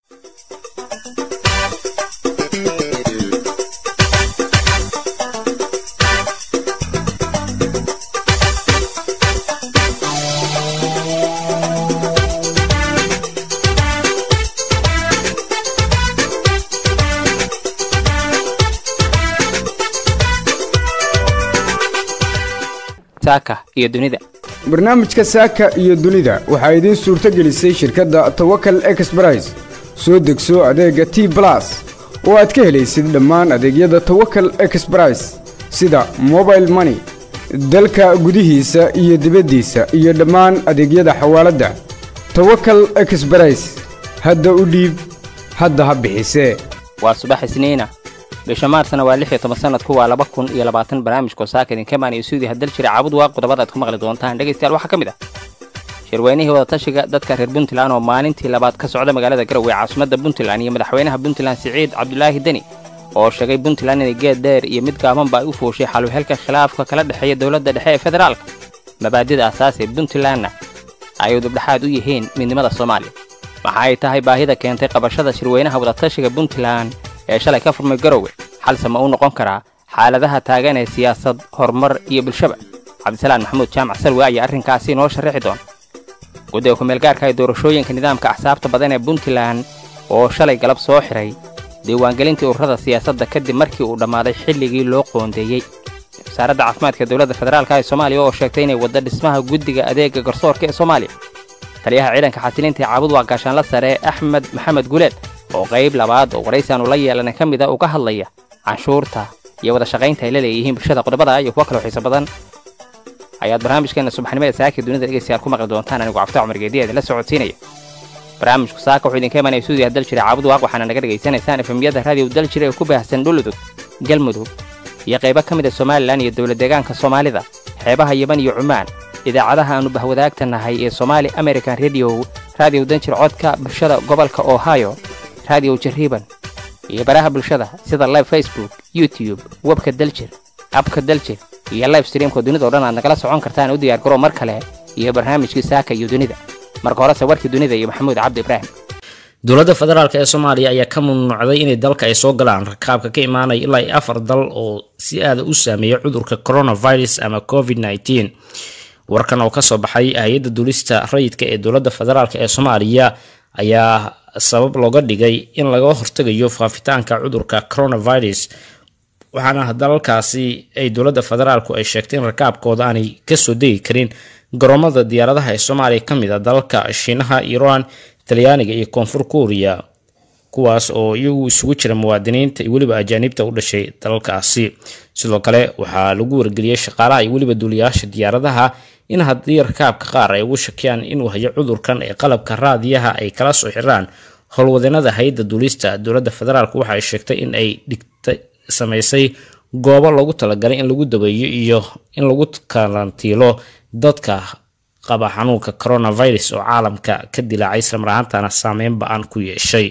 saaka iyo dunida barnaamijka saaka iyo dunida waxaa idiin suurto gelisay shirkadda tawakal exbrais soo degso adeegga t balas oo aad ka helaysid dhammaan adeegyada tawakal exbrais sida mobile money dalka gudihiisa iyo dibaddiisa iyo dhammaan adeegyada xawaaladda tawakal exbrais hadda u dhiib hadda ha bixisee waa subax isniina bisha maarsna waa lix iyo toban sanadku waa laba kun iyo labaatan barnaamijkoo saaka idinka maaniyo suudi haddal jira caabud waa qodobada aad ku maqli doontaan dhegaystayaal waxaa ka mid ah shirweynihii wadatashiga dadka reer puntland oo maalintii labaad ka socda magaalada garowe caasimadda puntland iyo madaxweynaha puntland siciid cabdulaahi deni oo sheegay puntland inay geed dheer iyo mid gaabanba ay u fooshay xaluhelka khilaafka kala dhexeeya dowladda dhexe ee federaalka mabaadida asaas ee puntlandna ay udubdhexaad u yihiin midnimada soomaaliya waxa ay tahay baahida keentay qabashada shirweynaha wadatashiga puntland ee shalay ka furmay garowe xalse ma uu noqon karaa xaaladaha taagan ee siyaasad horumar iyo bulshaba cabdisalaan maxamuud jaamac salwe ayaa arrinkaasi noo sharrixi doona guddiga kumeelgaarka ee doorashooyinka nidaamka axsaabta badan ee puntland oo shalay galab soo xidhay diiwaangelintii ururada siyaasadda kadib markii uu dhammaaday xilligii loo qoondeeyey wasaaradda caafimaadka dowladda federaalka ee soomaaliya oo sheegtay inay wadda dhismaha guddiga adeega garsoorka ee soomaaliya taliyaha ciidanka xasilinta ee caabud waa gaashaanla sare axmed maxamed guleed oo qayb labaad oo waraysaanu la yeelanay ka mid a uga hadlaya canshuurta iyo wada shaqaynta ay la leeyihiin bulshada qodobada iyo kuwa kaloo xiiso badan ayaad barnaamijkeenna subaxnimada saaka dunida dhegaystayaal ku maqli doontaan anigu cafta cumar geediya la socodsiinaya barnaamijku saaka wuxuu idinka imanaya suudiya dal jira caabud waaq waxaana naga dhegaysanaysaan efemiyada raadiyo dal jira ee ku baahsan dhuludug galmudug iyo qaybo ka mid a somalilan iyo dowlad deegaanka soomaalida xeebaha yeman iyo cumaan idaacadaha aanu bahwadaagta nahay ee somaali american rediyo raadiyo danjir codka bulshada gobolka ohio raadiyo jariiban iyo baraha bulshada sida live facebook youtube webka daljir abka daljir iyo live streamka dunidao dhan aad nagala socon kartaan u diyaar garoo mar kale iyo barnaamijkii saaka iyo dunida marka horese warkii dunida iyo maxamuud cabdi ibraahim dowladda federaalk ee soomaaliya ayaa ka mamnuucday inay dalka ay soo galaan rakaabka ka imaanaya ilaa iyo afar dal oo si aada u saameeya cudurka coronavirus ama covid nneteen warkan oo kasoo baxay hay-adda duulista rayidka ee dowladda federaalk ee soomaaliya ayaa sabab looga dhigay in laga hortegayo faafitaanka cudurka coronavirus waxaana dalalkaasi ay dowladda federaalku ay sheegtay in rakaabkooda aanay kasoo degi karin garoomada diyaaradaha ee soomaaliya ka mid a dalalka shiinaha iiraan talyaaniga iyo koonfur kuuriya kuwaas oo iyagu isugu jira muwaadiniinta iyo weliba ajaaniibta u dhashay dalalkaasi sidoo kale waxaa lagu wargeliyey shaqaalaha iyo weliba duuliyaasha diyaaradaha in haddii rakaabka qaar ay ugu shakiyaan inuu hayo cudurkan ee qalabka raadiyaha ay kala soo xiraan howlwadeenada hay-adda duulista dowladda federaalk waxa ay sheegtay in ay dhigta samaysay goobo loogu talagalay in lagu dabeeyo iyo in lagu karantiilo dadka qaba xanuunka coronavirus oo caalamka ka dilaacay islamar ahaantana saameyn ba-an ku yeeshay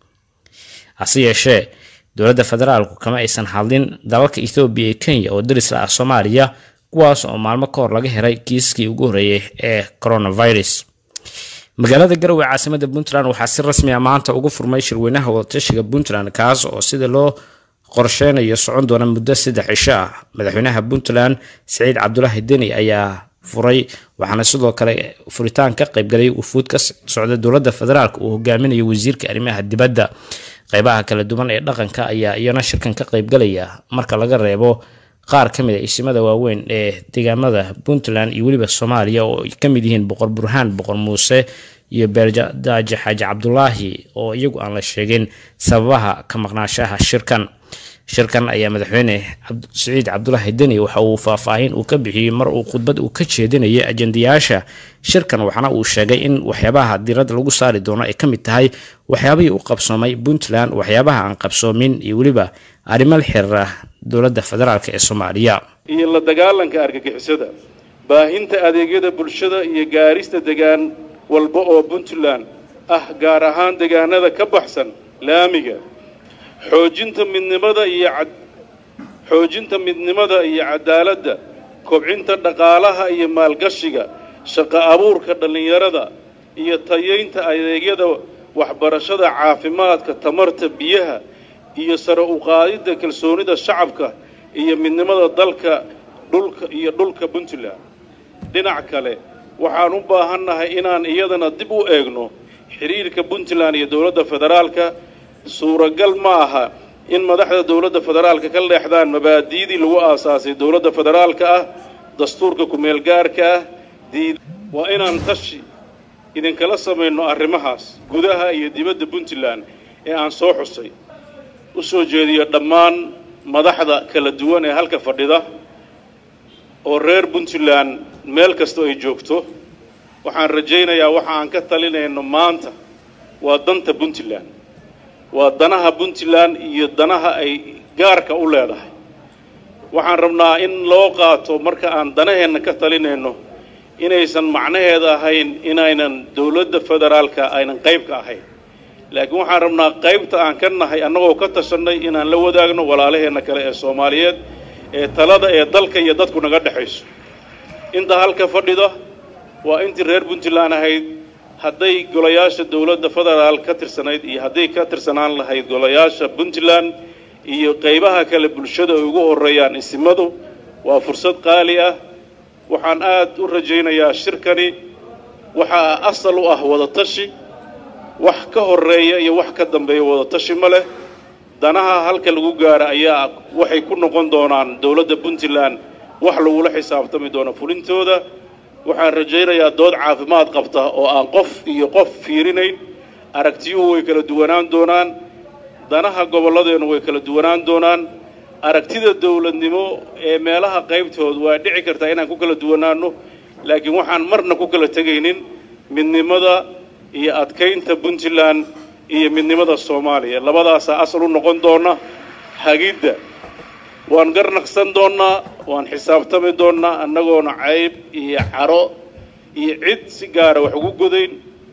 hase yeeshee dowladda federaalku kama aysan hadlin dalalka ethoobiya iyo kenya oo daris la ah soomaaliya kuwaas oo maalmo ka hor laga helay kiiskii ugu horreeyay ee coronavirus magaalada garowe caasimada puntland waxaa si rasmi a maanta ugu furmay shirweynaha wadatashiga puntland kaas oo sida loo qorsheynayo socon doona muddo saddex cisho ah madaxweynaha puntland siciid cabdulaahi deni ayaa furay waxaana sidoo kale furitaan ka qaybgalay wufuud ka socda dowladda federaalk uu hogaaminayo wasiirka arrimaha dibadda qeybaha kala duwan ee dhaqanka ayaa iyana shirkan ka qaybgalaya marka laga reebo qaar ka mid a isimada waaweyn ee deegaamada puntland iyo weliba soomaaliya oo ay ka mid yihiin boqor burhaan boqor muuse iyo beeldaaje xaaji cabdulaahi oo iyagu aan la sheegin sababaha ka maqnaashaha shirkan shirkan ayaa madaxweyne siciid cabdulaahi deni waxa uu faahfaahin uu ka bixiyey mar uu khudbad uu ka jeedinayay ajendayaasha shirkan waxaana uu sheegay in waxyaabaha diiradda lagu saari doono ay ka mid tahay waxyaabihii u qabsoomay puntland waxyaabaha aan qabsoomin iyo weliba arrimo la xiriira dowladda federaalk ee soomaaliya iyo la dagaalanka argagixisada baahinta adeegyada bulshada iyo gaarista degaan walba oo puntland ah gaar ahaan degaanada ka baxsan laamiga xoojinta midnimada iyo xoojinta midnimada iyo cadaaladda kobcinta dhaqaalaha iyo maalgashiga shaqo abuurka dhallinyarada iyo tayaynta adeegyada waxbarashada caafimaadka tamarta biyaha iyo sare u qaadidda kalsoonida shacabka iyo midnimada dalka dhulka iyo dhulka puntland dhinac kale waxaan u baahannahay inaan iyadana dib u eegno xidhiirka puntland iyo dowladda federaalka suuragal ma aha in madaxda dowladda federaalka ka leexdaan mabaadi'dii lagu aasaasay dowladda federaalka ah dastuurka ku-meelgaarka ah diid waa inaan tashi idinkala samayno arrimahaas gudaha iyo dibadda puntland ee aan soo xusay u soo jeediyo dhammaan madaxda kala duwan ee halka fadhida oo reer puntland meel kastoo ay joogto waxaan rajaynayaa waxa aan ka talinayno maanta waa danta puntland waa danaha puntland iyo danaha ay gaarka u leedahay waxaan rabnaa in loo qaato marka aan danaheenna ka talinayno inaysan macnaheeda ahayn inaynan dowladda federaalka aynan qayb ka ahayn laakiin waxaan rabnaa qaybta aan ka nahay annagoo ka tashannay inaan la wadaagno walaalaheenna kale ee soomaaliyeed ee talada ee dalka iyo dadku naga dhexayso inta halka fadhida waa intii reer puntland ahayd hadday golayaasha dowladda federaal ka tirsanayd iyo hadday ka tirsanaan lahayd golayaasha puntland iyo qaybaha kale bulshada ay ugu horreeyaan isimadu waa fursad qaali ah waxaan aad u rajaynayaa shirkani waxaa asal u ah wadatashi wax ka horreeya iyo wax ka dambeeya wadatashi ma leh danaha halka lagu gaara ayaa waxay ku noqon doonaan dowladda puntland wax lagula xisaabtami doono fulintooda waxaan rajaynayaa dood caafimaad qabta oo aan qof iyo qof fiirinayn aragtiyuhu way kala duwanaan doonaan danaha gobolladeennu way kala duwanaan doonaan aragtida dowladnimo ee meelaha qaybtood waa dhici kartaa inaan ku kala duwanaanno laakiin waxaan marna ku kala tegaynin midnimada iyo adkaynta puntland iyo midnimada soomaaliya labadaasaa asal u noqon doona hagidda waan garnaqsan doonnaa waan xisaabtami doonnaa annagoona cayb iyo caro iyo cid si gaara wax ugu godayn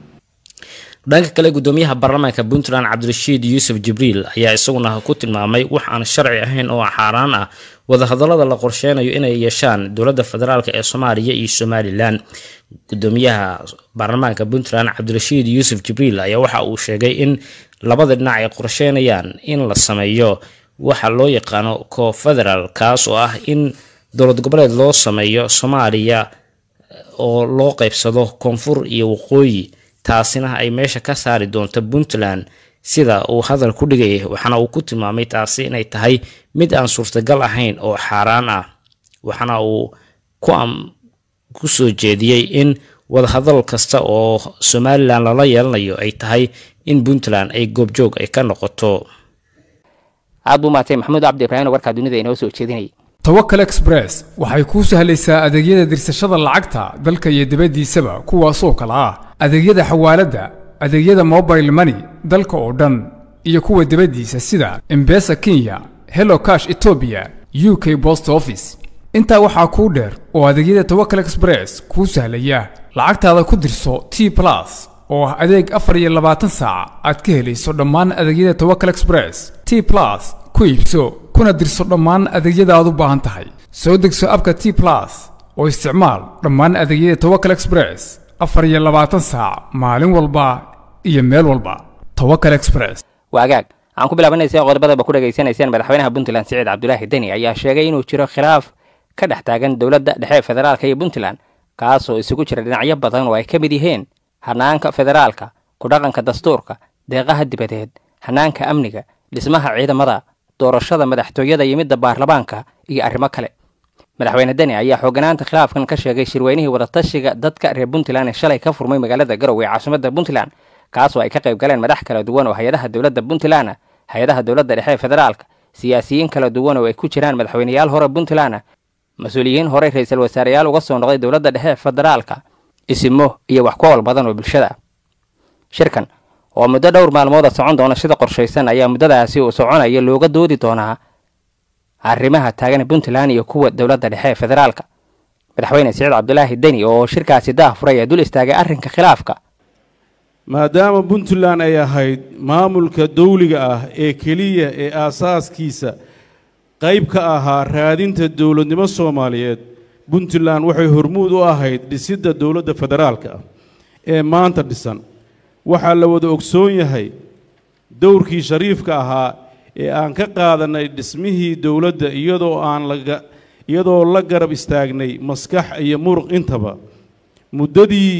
dhanka kale gudoomiyaha baarlamaanka puntland cabdirashiid yuusuf jibriil ayaa isaguna ku tilmaamay wax aan sharci ahayn oo xaaraan ah wadahadallada la qorsheynayo inay yeeshaan dowladda federaalk ee soomaaliya iyo somalilan gudoomiyaha baarlamaanka puntland cabdirashiid yuusuf jibriil ayaa waxa uu sheegay in labada dhinac ay qorsheynayaan in la sameeyo waxa loo yaqaano co-federal kaas oo ah in dowlad goboleed loo sameeyo soomaaliya oo loo qeybsado koonfur iyo waqooyi taasina ay meesha ka saari doonto puntland sida uu hadal ku dhigay waxaana uu ku tilmaamay taasi inay tahay mid aan suurtagal ahayn oo xaaraan ah waxaana uu ku soo jeediyey in wadahadal kasta oo somalilan lala yeelanayo ay tahay in puntland ay goobjoog ay ka noqoto aad buu maatay maxamuud cabdi ibraahim oo warkaa dunida inoo soo jeedinayay tawakal express waxay kuu sahlaysaa adeegyada dirsashada lacagta dalka iyo dibaddiisaba kuwaasoo kala ah adeegyada xawaaladda adeegyada mobile money dalka oo dhan iyo kuwa dibaddiisa sida embesa kenya hello cash etoobiya u k bost office intaa waxaa kuu dheer oo adeegyada tawakal express kuu sahlaya lacagtaada ku dirso t plus oo ah adeeg afar iyo labaatan saac aad ka helayso dhammaan adeegyada tawakal express t plus ku iibso kuna dirso dhammaan adeegyada aad u baahan tahay soo degso abka t plus oo isticmaal dhammaan adeegyada tawakal express afar iyo labaatan saac maalin walba iyo meel walba tawakal express waagaag aan ku bilaabanaysa qodobadaba ku dhegaysanayseen madaxweynaha puntland siciid cabdulaahi deni ayaa sheegay inuu jiro khilaaf ka dhex taagan dowladda dhexe federaalka iyo puntland kaasoo isugu jira dhinacyo badan oo ay ka mid yihiin hanaanka federaalka ku dhaqanka dastuurka deeqaha dibadeed hanaanka amniga dhismaha ciidamada doorashada madaxtooyada iyo midda baarlamaanka iyo arrimo kale madaxweyne deni ayaa xooganaanta khilaafkan ka sheegay shirweynihii wadatashiga dadka reer puntland ee shalay ka furmay magaalada garowe ee caasimadda puntland kaasoo ay ka qayb galeen madax kala duwan oo hay-adaha dowladda puntland hay-adaha dowladda dhexe ee federaalka siyaasiyiin kala duwan oo ay ku jiraan madaxweyneyaal hore puntland mas-uuliyiin horey ra-iisul wasaareyaal uga soo noqday dowladda dhexe ee federaalka isimo iyo wax ku ool badan oo bulshada shirkan oo muddo dhowr maalmooda socon doona sida qorshaysan ayaa muddadaasi uu soconaya looga doodi doonaa arrimaha taagan puntland iyo kuwa dowladda dhexe ee federaalka madaxweyne siciid cabdulaahi deni oo shirkaasi daah furay ee dul istaagay arrinka khilaafka maadaama puntland ay ahayd maamulka dawliga ah ee keliya ee aasaaskiisa qayb ka ahaa raadinta dowladnimo soomaaliyeed puntland waxay hormuud u ahayd dhisidda dowladda federaalka ah ee maanta dhisan waxaa la wada ogsoon yahay dowrkii shariifka ahaa ee aan ka qaadanay dhismihii dowladda iyadoo aan laga iyadoo la garab istaagnay maskax iyo muruq intaba muddadii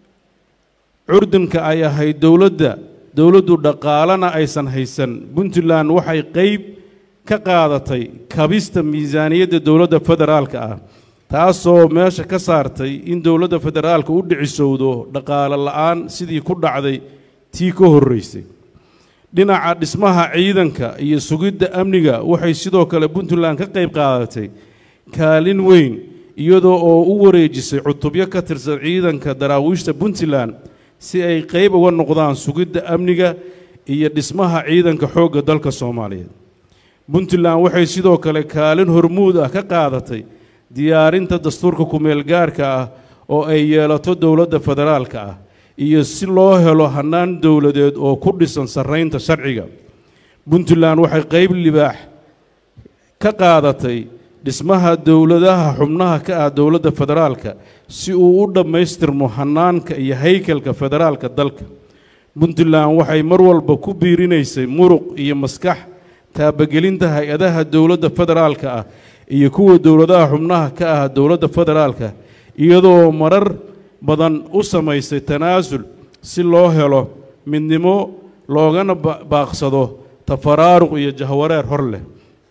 curdunka ay ahayd dowladda dowladdu dhaqaalana aysan haysan puntland waxay qayb ka qaadatay kabista miisaaniyadda dowladda federaalka ah taasoo meesha ka saartay in dowladda federaalka u dhicisowdo dhaqaale la'aan sidii ku dhacday tii ka horraysay dhinaca dhismaha ciidanka iyo sugidda amniga waxay sidoo kale puntland ka qayb qaadatay kaalin weyn iyadoo oo u wareejisay cutubyo ka tirsan ciidanka daraawiishta puntland si ay qayb uga noqdaan sugidda amniga iyo dhismaha ciidanka xoogga dalka soomaaliyeed puntland waxay sidoo kale kaalin hormuud ah ka qaadatay diyaarinta dastuurka ku-meelgaarka ah oo ay yeelato dowladda federaalka ah iyo si loo helo hannaan dowladeed oo ku dhisan sarraynta sharciga puntland waxay qayb libaax ka qaadatay dhismaha dowladaha xubnaha ka ah dowladda federaalka si uu u dhammaystirmo hannaanka iyo haykalka federaalka dalka puntland waxay mar walba ku biirinaysay muruq iyo maskax taabagelinta hay-adaha dowladda federaalka ah iyo kuwa dowladaha xubnaha ka ah dowladda federaalka iyadoo marar badan u samaysay tanaasul si loo helo midnimo loogana baaqsado tafaraaruq iyo jahwareer hor leh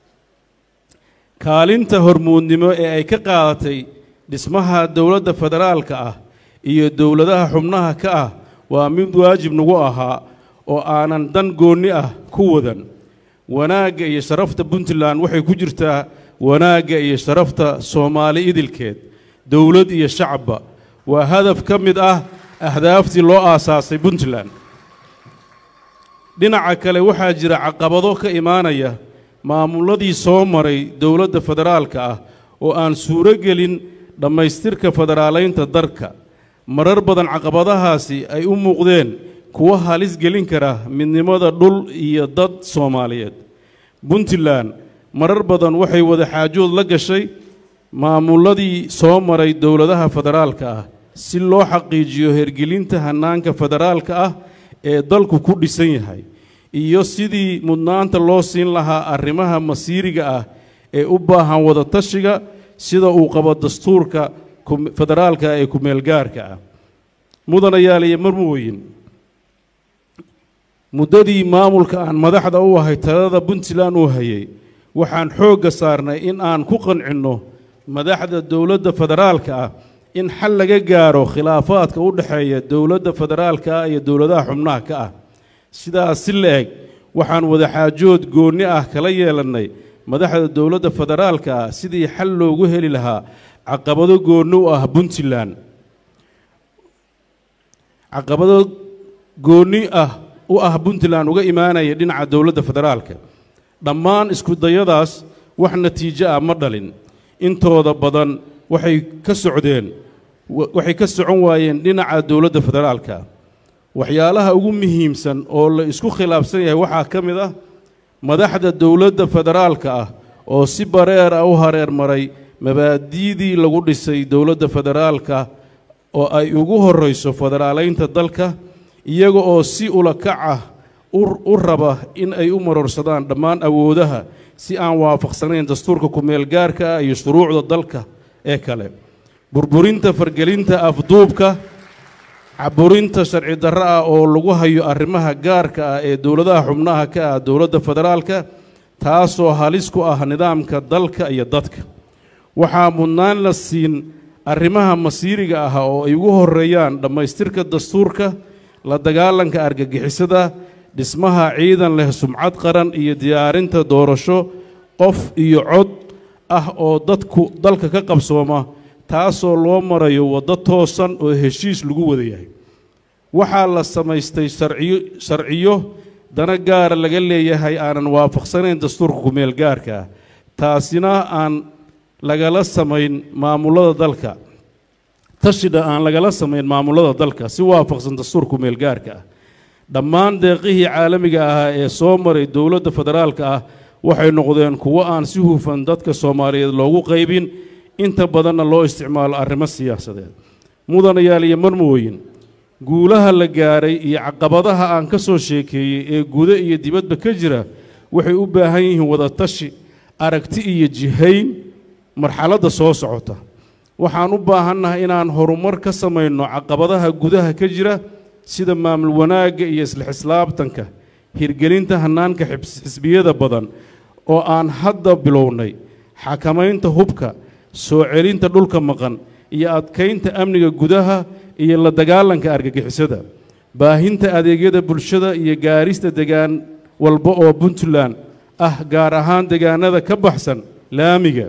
kaalinta hormuudnimo ee ay ka qaadatay dhismaha dowladda federaalka ah iyo dowladaha xubnaha ka ah waa mid waajib nagu ahaa oo aanan dan goonni ah ku wadan wanaagga iyo sharafta puntland waxay ku jirtaa wanaagga iyo sharafta soomaali idilkeed dowlad iyo shacabba waa hadaf ka mid ah ahdaaftii loo aasaasay puntland dhinaca kale waxaa jira caqabado ka imaanaya maamuladii soo maray dowladda federaalka ah oo aan suuro gelin dhammaystirka federaalaynta dalka marar badan caqabadahaasi ay u muuqdeen kuwa halis gelin kara midnimada dhul iyo dad soomaaliyeed puntland marar badan waxay wada xaajood la gashay maamuladii soo maray dowladaha federaalka ah si loo xaqiijiyo hergelinta hannaanka federaalka ah ee dalku ku dhisan yahay iyo sidii mudnaanta loo siin lahaa arrimaha masiiriga ah ee u baahan wada tashiga sida uu qabo dastuurka federaalka ee ku-meelgaarka ah mudanayaal iyo marmooyin muddadii maamulka aan madaxda u ahay talada puntland uu hayay waxaan xoogga saarnay in aan ku qancinno madaxda dowladda federaalka ah in xal laga gaaro khilaafaadka u dhexeeya dowladda federaalka ah iyo dowladaha xubnaha ka ah sidaas si la eg waxaan wadaxaajood goonni ah kala yeelannay madaxda dowladda federaalka ah sidii xal loogu heli lahaa caqabado goonni u ah puntland caqabado goonni ah u ah puntland uga imaanaya dhinaca dowladda federaalka dhammaan iskudayadaas wax natiijo ah ma dhalin intooda badan waxay ka socdeen waxay ka socon waayeen dhinaca dowladda federaalka waxyaalaha ugu muhiimsan oo la isku khilaafsan yahay waxaa ka mid ah madaxda dowladda federaalka ah oo si bareer ah u hareer maray mabaadi'dii lagu dhisay dowladda federaalka oo ay ugu horrayso federaalaynta dalka iyaga oo si ulakac ah u raba in ay u marorsadaan dhammaan awoodaha si aan waafaqsanayn dastuurka ku-meelgaarka ah iyo shuruucda dalka ee kale burburinta fargelinta afduubka caburinta sharci darro ah oo lagu hayo arrimaha gaarka ah ee dowladaha xubnaha ka ah dowladda federaalka taasoo halis ku ah nidaamka dalka iyo dadka waxaa mudnaan la siin arrimaha masiiriga ah oo ay ugu horreeyaan dhammaystirka dastuurka la dagaalanka argagixisada dhismaha ciidan leh sumcad qaran iyo diyaarinta doorasho qof iyo cod ah oo dadku dalka ka qabsooma taasoo loo marayo waddo toosan oo heshiis lagu wada yahay waxaa la samaystay sharciyo sharciyo dana gaara laga leeyahay aanan waafaqsanayn dastuurka ku-meel gaarka ah taasina aan lagala samayn maamulada dalka tashida aan lagala samayn maamulada dalka si waafaqsan dastuurka ku-meel gaarka ah dhammaan deeqihii caalamiga ahaa ee soo maray dowladda federaalka ah waxay noqdeen kuwo aan si hufan dadka soomaaliyeed loogu qaybin inta badanna loo isticmaalo arrimo siyaasadeed mudanayaal iyo marmooyin guulaha la gaaray iyo caqabadaha aan ka soo sheekeeyey ee guda iyo dibadba ka jira waxay u baahan yihiin wadatashi aragti iyo jihayn marxaladda soo socota waxaan u baahannahay inaan horumar ka samayno caqabadaha gudaha ka jira sida maamul wanaagga iyo isla xislaabtanka hirgelinta hannaanka xisbiyada badan oo aan hadda bilownay xakamaynta hubka soo celinta dhulka maqan iyo adkaynta amniga gudaha iyo la dagaalanka argagixisada baahinta adeegyada bulshada iyo gaarista degaan walba oo puntland ah gaar ahaan degaanada ka baxsan laamiga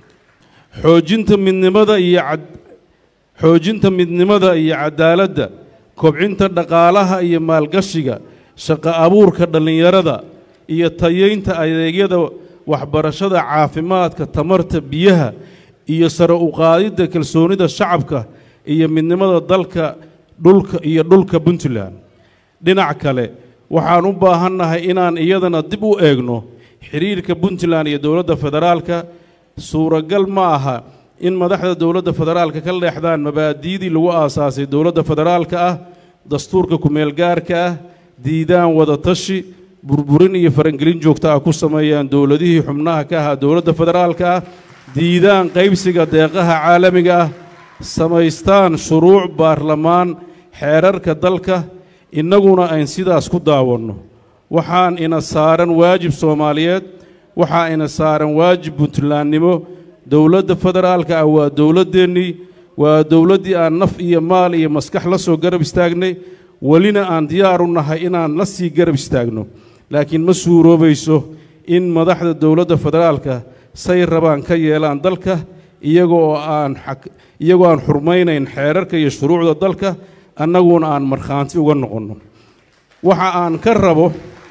xoojinta midnimada iyo xoojinta midnimada iyo cadaaladda kobcinta dhaqaalaha iyo maalgashiga shaqo abuurka dhallinyarada iyo tayeynta adeegyada waxbarashada caafimaadka tamarta biyaha iyo sare u qaadidda kalsoonida shacabka iyo midnimada dalka dhulka iyo dhulka puntland dhinac kale waxaan u baahannahay inaan iyadana dib u eegno xidhiirka puntland iyo dowladda federaalka suuragal ma aha in madaxda dowladda federaalka ka leexdaan mabaadi'dii lagu aasaasay dowladda federaalka ah dastuurka ku-meelgaarka ah diidaan wadatashi burburin iyo farangelin joogta ah ku sameeyaan dowladihii xubnaha ka ahaa dowladda federaalka ah diidaan qaybsiga deeqaha caalamiga ah samaystaan shuruuc baarlamaan xeerarka dalka innaguna ayn sidaas ku daawanno waxaan ina saaran waajib soomaaliyeed waxaa ina saaran waajib puntlandnimo dowladda federaalka ah waa dowladdeennii waa dowladdii aan naf iyo maal iyo maskax la soo garab istaagnay welina aan diyaar u nahay inaan la sii garab istaagno laakiin ma suuroobayso in madaxda dowladda federaalka say rabaan ka yeelaan dalka iyagoo aan iyagoo aan xurmaynayn xeerarka iyo shuruucda dalka annaguna aan markhaanti uga noqonno waxa aan ka rabo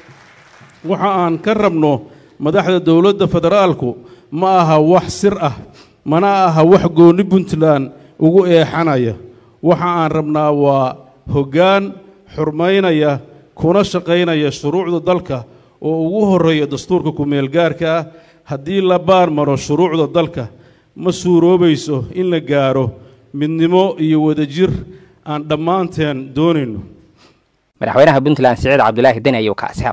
waxa aan ka rabno madaxda dowladda federaalku ma aha wax sir ah mana aha wax goonni puntland ugu eexanaya waxa aan rabnaa waa hoggaan xurmaynaya kuna shaqaynaya shuruucda dalka oo ugu horreeya dastuurka ku-meelgaarka ah haddii la baar maro shuruucda dalka ma suuroobayso in la gaaro midnimo iyo wadajir aan dhammaanteen doonayno madaxweynaha puntland siciid cabdulaahi deni ayuu kaasiha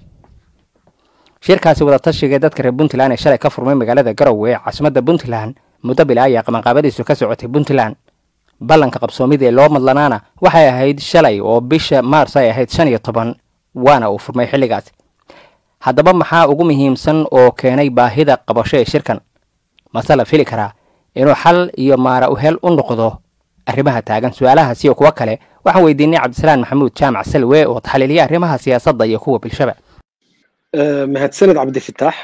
shirkaasi wadatashiga dadka reer puntland ee shalay ka furmay magaalada garowe ee caasimadda puntland muddo bila ayaa qabanqaabadiisu ka socotay puntland ballanka qabsoomida ee loo madlanaana waxay ahayd shalay oo bisha maars ay ahayd shan iyo toban waana uu furmay xilligaasi haddaba maxaa ugu muhiimsan oo keenay baahida qabasho ee shirkan mase la fili karaa inuu xal iyo maara uhel u noqdo arrimaha taagan su-aalahaas iyo kuwo kale waxaan weydiinay cabdisalaan maxamuud jaamac salwe oo taxliiliya arrimaha siyaasadda iyo kuwa bulshaba mahadsaned cabdifitaax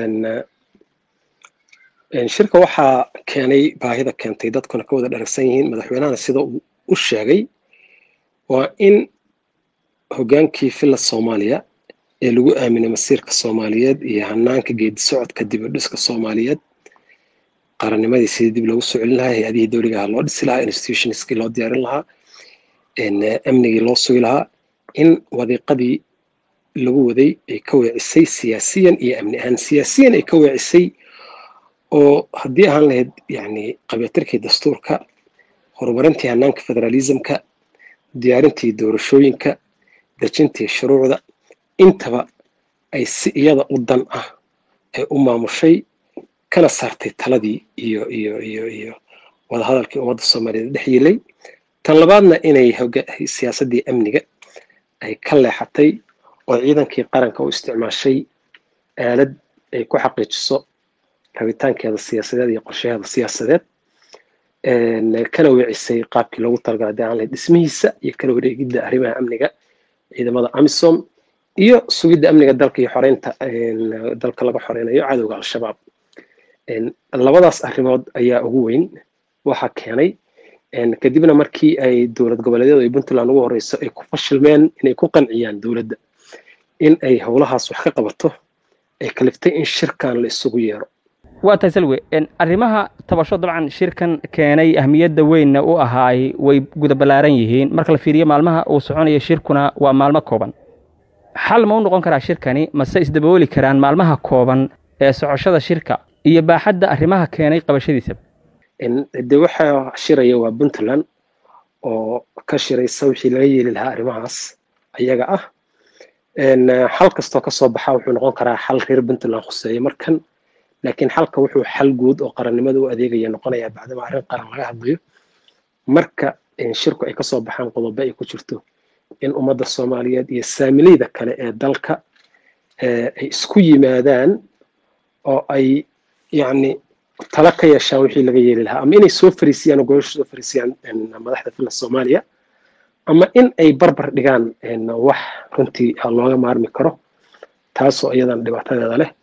shirka waxaa keenay baahida keentay dadkuna ka wada dharagsan yihiin madaxweynahana sida uu u sheegay waa in hoggaankii filla soomaaliya ee lagu aaminay masiirka soomaaliyeed iyo hanaanka geedi socodka dib u dhiska soomaaliyeed qarannimadii sidii dib loogu soo celin lahaa hay-adihii dowligaha loo dhisi lahaa institutionskii loo diyaarin lahaa amnigii loo sugi lahaa in wadiiqadii lagu waday ay ka weecisay siyaasiyan iyo amni ahaan siyaasiyan ay ka weecisay oo haddii ahaan lahayd yani qabiyatirkii dastuurka horumarintii hanaanka federalismka diyaarintii doorashooyinka dejintii shuruucda intaba ay si iyada u dan ah ay u maamushay kana saartay taladii iyo iyo iyo iyo wadahadalkii ummadda soomaaliyeed dhex yilay tan labaadna inay siyaasaddii amniga ay ka leexatay oo ciidankii qaranka u isticmaashay aalad ay ku xaqiijiso rabitaankeeda siyaasadeed iyo qorshaheeda siyaasadeed kana weecisay qaabkii loogu talagalay hadii aan lahayd dhismihiisa iyo kala wareegidda arrimaha amniga ciidamada amisom iyo sugidda amniga dalka iyo xoreynta dalka laga xoreynayo cadowga al-shabaab labadaas arrimood ayaa ugu weyn waxaa keenay kadibna markii ay dowlad goboleedyadu ay puntland ugu horeyso ay ku fashilmeen inay ku qanciyaan dowladda in ay howlahaas wax ka qabato ay kaliftay in shirkan la isugu yeero waa tahay salwe arrimaha tabasho dabcan shirkan keenay ahmiyadda weynna u ahaay way guda ballaaran yihiin marka la fiiriyo maalmaha uu soconaya shirkuna waa maalmo kooban xal ma u noqon karaa shirkani mase isdabooli karaan maalmaha kooban ee socoshada shirka iyo baaxadda arrimaha keenay qabashadiisaba de waxaa shiraya waa puntland oo ka shiraysa wixii laga yeeli lahaa arrimahaas ayaga ah xal kastoo kasoo baxa wuxuu noqon karaa xal reer puntland khuseeya markan laakiin xalka wuxuu xal guud oo qarannimada u adeegaya noqonayaa bacdama arrin qaran laga hadlayo marka shirku ay kasoo baxaan qodobo ay ku jirto in ummadda soomaaliyeed iyo saamileyda kale ee dalka ay isku yimaadaan oo ay yacni tala ka yeeshaan wixii laga yeeli lahaa ama inay soo fariisiyaan oo gobasha soo fariisiyaan madaxda fila soomaaliya ama in ay barbar dhigaan wax runtii looga maarmi karo taasoo iyadan dhibaatadeeda leh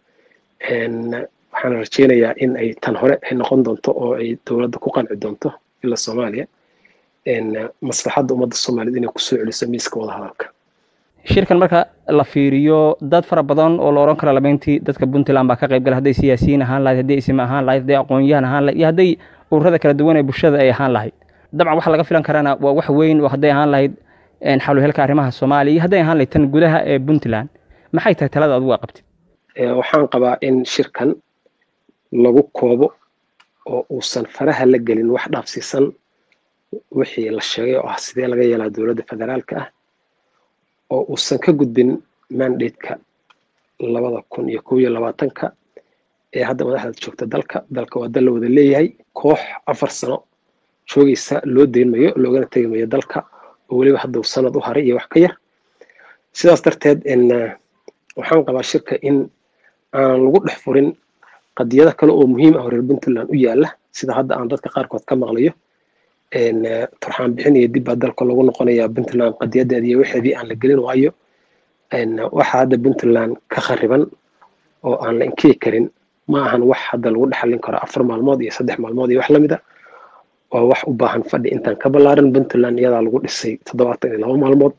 waxaan rajeynayaa in ay tan hore ay noqon doonto oo ay dowladda ku qanci doonto ila soomaaliya maslaxadda ummadda soomaaliyeed inay kusoo celiso miiska wadahadalka shirkan marka la fiiriyo dad fara badan oo la oran karo labeyntii dadka puntland baa ka qayb gala hadday siyaasiyiin ahaan lahayd hadday isme ahaan lahayd hadday aqoon-yahan ahaan lahayd iyo hadday ururada kala duwan ee bulshada ay ahaan lahayd dabcan waxa laga filan karaana waa wax weyn oo hadday ahaan lahayd xaluhelka arrimaha soomaaliya iyo hadday ahaan lahayd tan gudaha ee puntland maxay tahay talada adugu qabtid waxaan qabaa in shirkan lagu koobo oo uusan faraha la gelin wax dhaafsiisan wixii la sheegay oo ah sidee laga yeelaa dowladda federaalka ah oo uusan ka gudbin mandateka labada kun iyo kow iyo labaatanka ee hadda madaxda joogta dalka dalka waa dal la wada leeyahay koox afar sano joogaysa loo deynmayo loogana tegimayo dalka oo weliba hadda uu sanad u haray iyo wax ka yar sidaas darteed waxaan qabaa shirka in aan lagu dhex furin qadiyada kale oo muhiim ah oo reer puntland u yaala sida hadda aan dadka qaarkood ka maqlayo turxaan bixin iyo dib baa dalka lagu noqonayaa puntland qadiyadeeda iyo waxeedii aan la gelin waayo waxa hadda puntland ka khariban oo aan la inkiri karin ma ahan wax hadda lagu dhexalin karo afar maalmood iyo saddex maalmood iyo wax lamida waa wax u baahan fadhi intaan ka ballaaran puntland iyadaa lagu dhisay toddobaatan iyo laba maalmood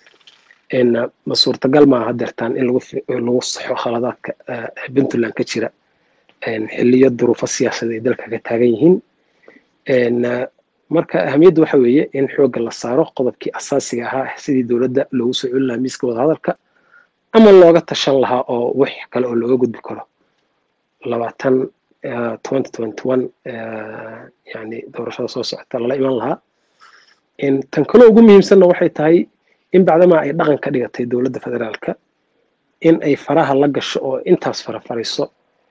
ma suurtagal maaha hadeertaan in lagu saxo khaladaadka puntland ka jira xiliyo duruufo siyaasadeed ay dalka ka taagan yihiin marka ahamiyadda waxa weeye in xoogga la saaro qodobkii asaasiga ahaa sidii dowladda loogu soo celin lahaa miiska wadahadalka ama looga tashan lahaa oo wax kale oo looga gudbi karo labaatan twenty twenty one yani doorashada soo socota lala iman lahaa tan kaloo ugu muhiimsanna waxay tahay in bacdamaa ay dhaqan ka dhigatay dowladda federaalka in ay faraha la gasho oo intaas farafarayso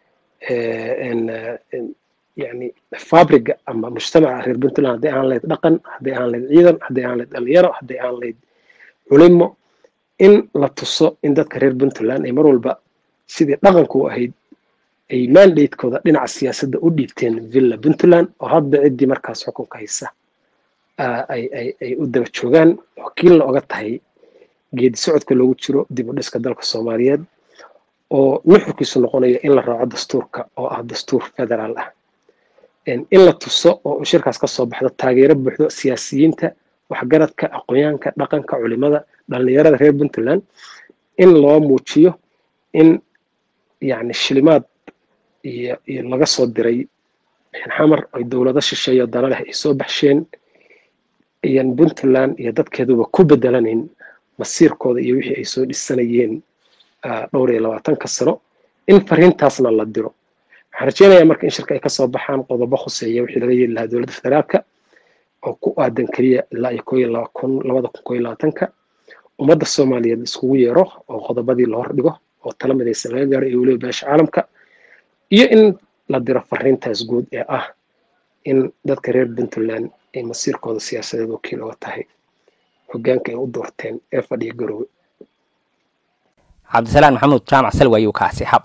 yani fabriga ama mujtamaca reer puntland hadday aan lahayd dhaqan hadday aan lahayd ciidan hadday aan lahayd dhalinyaro hadday aan lahayd culimo in la tuso in dadka reer puntland ay mar walba sidii dhaqanku u ahayd ay mandatekooda dhinaca siyaasadda u dhiibteen villa puntland oo hadda ciddii markaas xukunka haysa ay u daba joogaan wakiilna oga tahay geedi socodka loogu jiro dib u dhiska dalka soomaaliyeed oo nuxurkiisu noqonayo in la raaco dastuurka oo ah dastuur federaal ah in la tuso oo shirkaas ka soo baxdo taageero buuxdo siyaasiyiinta waxgaradka aqoonyaanka dhaqanka culimada dhallinyarada reer puntland in loo muujiyo in yani shilimaad iyo iyo laga soo diray xamar ay dowlado shisheeyo dana leh ay soo baxsheen iyan puntland iyo dadkeeduba ku bedelanayn masiirkooda iyo wixii ay soo dhisanayeen dhowr iyo labaatanka sano in fariintaasna la diro waxaan rajeynayaa marka in shirka ay kasoo baxaan qodobo khuseeya wixii laga yeeli lahaa dowladda federaalka oo ku aadan keliya ilaa iyo koo iyo laba kun labada kun koo iyo labaatanka ummadda soomaaliyeed iskugu yeero oo qodobadii la hor dhigo oo tala midaysan laga gaaro iyo weliba beesha caalamka iyo in la diro fariintaas guud ee ah in dadka reer puntland ay masiirkooda siyaasadeed wakiil oga tahay hogaanka ay u doorteen ee fadhiya garowe cabdisalaan maxamuud jaamac salwa ayuu kaasi hab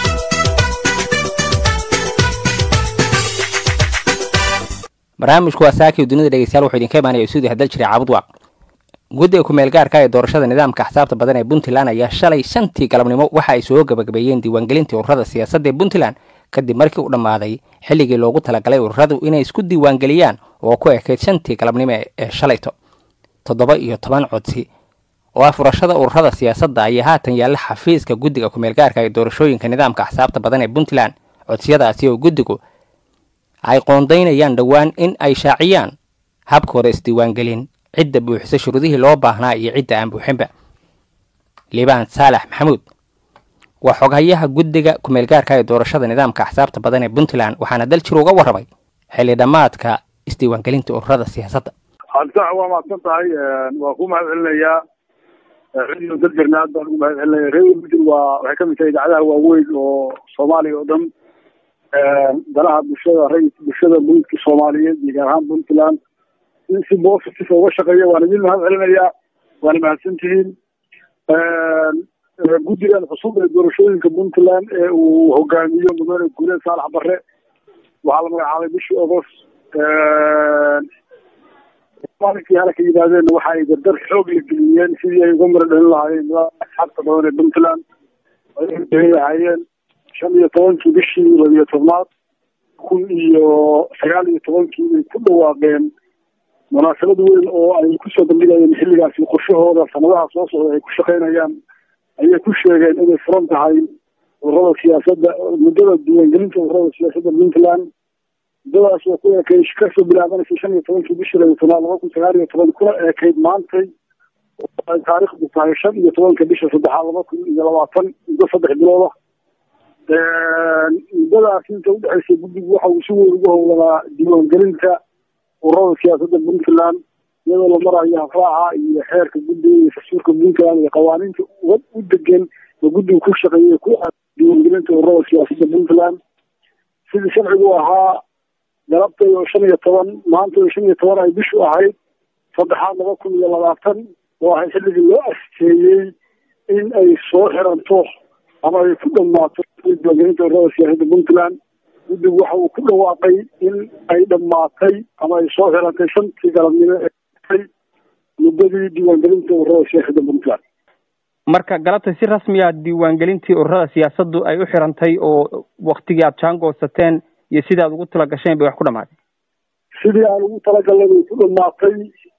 barnaamijku waa saakii dunida dhegeystayaal wuxuu idinka imaanaya isuudi hadal jiray caabud waaq guddiga ku-meel gaarka ee doorashada nidaamka axsaabta badan ee puntland ayaa shalay shantii galabnimo waxa ay soo gabagabeeyeen diiwaangelintii ururada siyaasadda ee puntland kadib markii u dhammaaday xilligii loogu talagalay ururadu inay isku diiwaangeliyaan oo ku ekayd shantii galabnimo ee shalayto toddoba iyo toban codsi oo ah furashada ururada siyaasadda ayaa haatan yaalla xafiiska guddiga ku-meel gaarka ee doorashooyinka nidaamka axsaabta badan ee puntland codsiyadaasi oo guddigu ay qoondaynayaan dhowaan in ay shaaciyaan habkooda isdiiwaangelin cidda buuxisa shuruudihii loo baahnaa iyo cidda aan buuxinba liibaan saalax maxamuud waa xoghayaha guddiga ku-meelgaarka ee doorashada nidaamka axsaabta badan ee puntland waxaana daljir uga warramay xilli dhammaadka isdiiwaangelinta ururada siyaasadda cabditax waa mahadsan tahay waa ku mahad celinayaa radio dadgarna aad baan ugu mahad celinaya radio mudug waa waxay kamid tahay idaacadaha waaweyn oo soomaaliya oo dhan danaha bulshada ray bulshada buludka soomaaliyeed iyo gaar ahaan puntland in si positive uga shaqeeya waan idin mahad celinayaa waana mahadsantihiin guddigan cusub ee doorashooyinka puntland ee uu hogaamiyo mudane guuleed saalax barre waxaa la magacaabay bishii agost maalinkii halka yimaadeenna waxa ay dardar xoog la geliyeen sidii ay uga mara dhalin lahaayeen asxaabta badan ee puntland ay lahaayeen shan iyo tobankii bishii labiyo tobnaad kun iyo sagaal iyo tobankii bay ku dhawaaqeen munaasabad weyn oo ay kusoo bandhigayeen xilligaasi qorshahooda sanadaha soo socda ay ku shaqaynayaan ayay ku sheegeen inay furan tahay ururada siyaasadda muddada diiwaangelinta ururada siyaasadda puntland muddadaas oo ku eekay kasoo bilaabanaysa shan iyo tobankii bishii labiyo tobnaad laba kun sagaal iyo toban kuna eekayd maantay ay taariikhdu tahay shan iyo tobanka bisha saddexaad laba kun iyo labaatan muddo saddex bilooda muddadaas inta udhexaysay guddigu waxa uu si weyn ugu howlanaa diiwaangelinta ururada siyaasadda puntland iyadoo la marayo hafraaca iyo xeerka guddiga iyo dastuurka puntland iyo qawaaniinta u degan oo guddigu ku shaqeeyay ku diiwaangelinta ururada siyaasadda puntland sidii sharcigu ahaa galabtay oo shan iyo toban maanta oo shan iyo toban ay bishu ahayd saddexaad laba kun iyo labaatan oo ahay xilligii loo asteeyey in ay soo xiranto ama ay ku dhammaato diiwaangelinta ururada siyaasadda puntland guddigu waxa uu ku dhawaaqay in ay dhammaatay ama ay soo xirantay shantii galabnimo ee muddadii diiwaangelinta ururada siyaasadda puntland marka galabta si rasmiya diiwaangelintii ururada siyaasaddu ay u xirantay oo waktigii aad jaangoosateen iyo sidii aad ugu tala gasheen bay wax ku dhamaatay sidii aan ugu talagalnay bay ku dhamaatay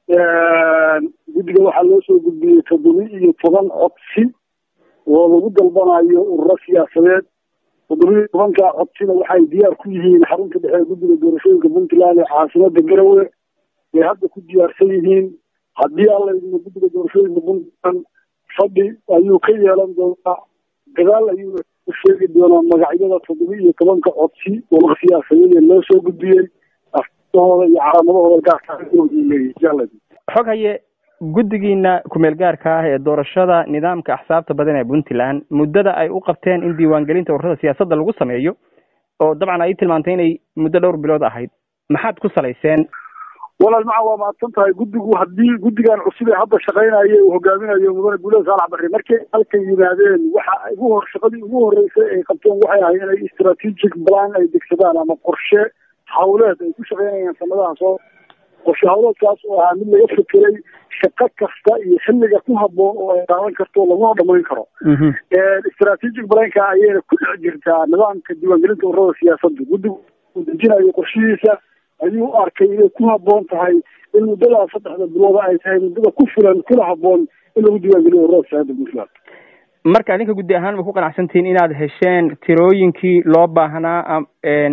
guddiga waxaa loo soo gudbiyey toddoba iyo toban codsi oo lagu dalbanayo ururo siyaasadeed toddobiyo tobanka codsina waxay diyaar ku yihiin xarunta dhexe ee guddiga doorashooyinka puntland ee caasimada garowe bay hadda ku diyaarsan yihiin haddii alla idmo guddiga doorashooyinka puntland fadhi ayuu ka yeelan doonaa gadaal ayuuna u sheegi doonaa magacyada toddoba iyo tobanka codsi oo siyaasadeed ee loo soo gudbiyey aftahooda iyo calaamadahooda gaarka xog haye guddigiina kumeel gaarka ah ee doorashada nidaamka axsaabta badan ee puntland muddada ay u qabteen in diiwaangelinta ururada siyaasadda lagu sameeyo oo dabcan ay tilmaantay inay muddo dhowr bilood ahayd maxaad ku salayseen walaal maca waa mahadsan tahay guddigu haddii guddigan cusub ee hadda shaqaynaya uu hogaaminayo mudane guulada saalax barre markay halka yimaadeen waxa ugu hor shaqadii ugu horreysay ay qabteen waxay ahayd inay strategic plan ay degsadaan ama qorshe hawleed ay ku shaqaynayaan sanadaha soo qorshe hawleedkaas oo ahaa mid laga fekeray shaqo kasta iyo xilliga ku habboon oo ay qaadan karto laguna dhamayn karo strategic planka ayayna ku dhex jirtaa nidaamka diiwaangelinta ururada siyaasadda guddigu uu dejinayo qorshihiisa ayuu arkay inay ku habboon tahay in muddada saddexda bilooda ay tahay muddada ku filan kuna habboon in lagu diiwaangeliyo ururada siyaasadda puntland marka adinka guddi ahaan ma ku qanacsantihiin inaad hesheen tirooyinkii loo baahnaa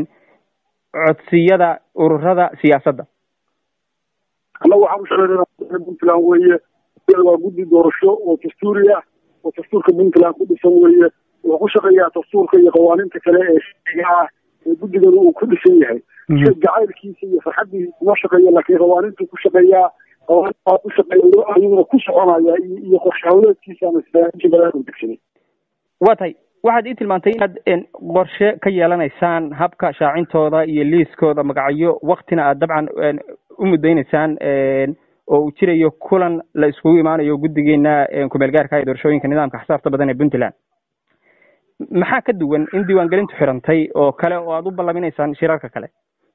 codsiyada ururada siyaasadda annaga waxaan u shaqeynaa puntland weeye waa guddi doorasho oo dastuuri ah oo dastuurka puntland ku dhisan weeye wuxuu ku shaqeeyaa dastuurka iyo qawaaniinta kale ee sharciga ah ee guddigan uu ku dhisan yahay jacaylkiisa iyo farxaddiisa kuma shaqeeya laakiin qawaaniintu ku shaqeeyaa qawaaniintaa ku shaqeeya ayuuna ku soconaya iyo qorshe hawleedkiisa ama strateji badan uu degsaday waa tahay waxaad ii tilmaantay inaad qorshe ka yeelanaysaan habka shaacintooda iyo liiskooda magacyo waktina aad dabcan u mudaynaysaan oo uu jirayo kulan la iskugu imaanayo guddigeena kumeel gaarka ee doorashooyinka nidaamka xisaabta badan ee puntland maxaa ka duwan in diiwaangelintu xirantay oo kale oo aad u ballaminaysaan shirarka kale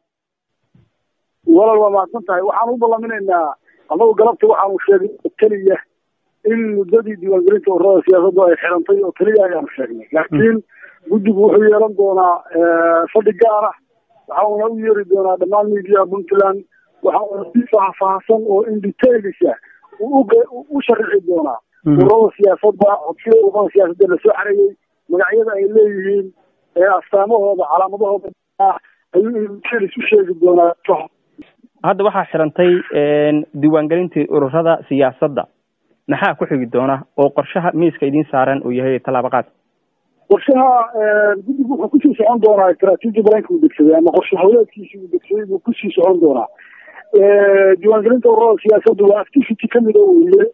walaal waa mahadsan tahay waxaan u ballaminaynaa annagu galabta waxaanu sheegnay oo keliya in muddadii diiwaangelinta ururada siyaasaddu ay xirantay oo keliya ayaanu sheegnay laakiin guddigu wuxuu yeelan doonaa fadhi gaar ah waxauna u yeeri doonaa dhammaan miidiyaha puntland waxauna si faahfaahsan oo in detailisa u sharici doonaa ururada siyaasadda codsida ururada siyaasadda lasoo xareeyey magacyada ay leeyihiin astaamahooda calaamadahooda ayuu details u sheegi doonaa hadda waxaa xirantay diiwaangelintii ururada siyaasadda maxaa ku xigi doona oo qorshaha miiska idiin saaran uu yahay tallaabo qaad qorshaha guddigu wuxuu kusii socon doonaa strateji balanka uu degsaday ama qorshe hawleedkiisi uu degsaday buu kusii socon doonaa diiwaangelinta ururada siyaasaddu waa activity ka mida weye